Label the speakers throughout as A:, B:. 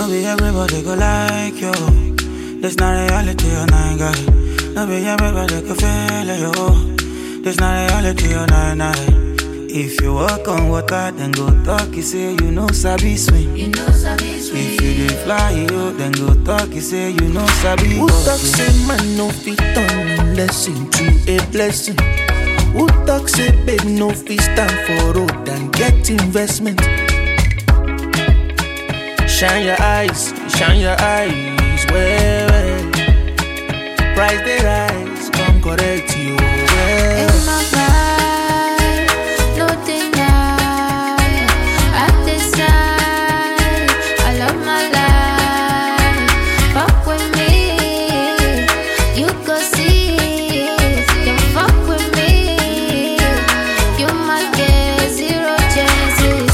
A: be everybody go like you. This not reality, oh nine guy. No be everybody go feel it, yo. This not reality, oh nine nine. If you walk on water, then go talk, you say you know sabi swim.
B: You know sabi sweet.
A: If you dey fly, yo, then go talk, you say you know sabi
C: Who
A: go
C: talk
A: swim.
C: say man no fit turn lesson to a blessing? Who talk say babe no fit stand for road and get investment? Shine your eyes, shine your eyes, well, well. Price they rise, come correct you, well.
B: In my vibe, no deny. I decide, I love my life. Fuck with me, you go see. You fuck with me, you might get zero chances.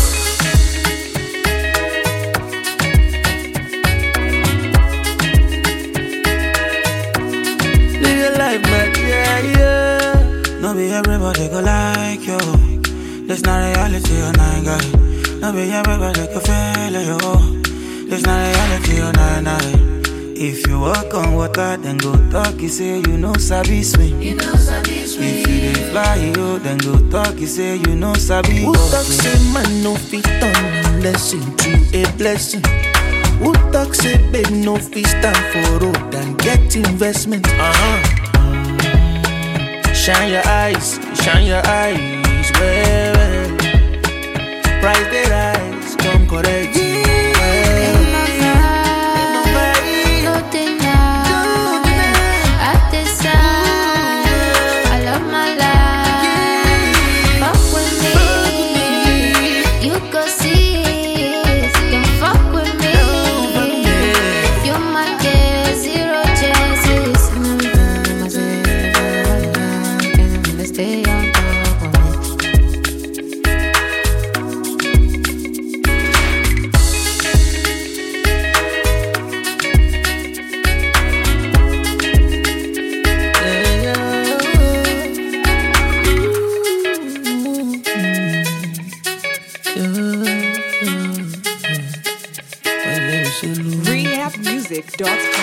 C: Live your life, man, yeah, yeah.
A: No be everybody go like you. This not reality, oh nine guy. No be everybody go feel it, yo. This not reality, oh nine nine. If you walk on water, then go talk, you say you know sabi swim.
B: You know sabi
A: If
B: sweet.
A: you dey fly, yo, then go talk, you say you know sabi
C: Who
A: go
C: talk
A: swim.
C: say man no fit turn lesson to a blessing? Who talk say babe no fit stand for road and get investment? Uh-huh. Shine your eyes, shine your eyes, well, well. Price they rise, come correct you, well.
B: In my vibe, no deny. I decide, I love my life. Fuck with me, you go see. You fuck with me, you might get zero chances. Stay on top of me.
C: Yeah.
D: rehabmusic.com.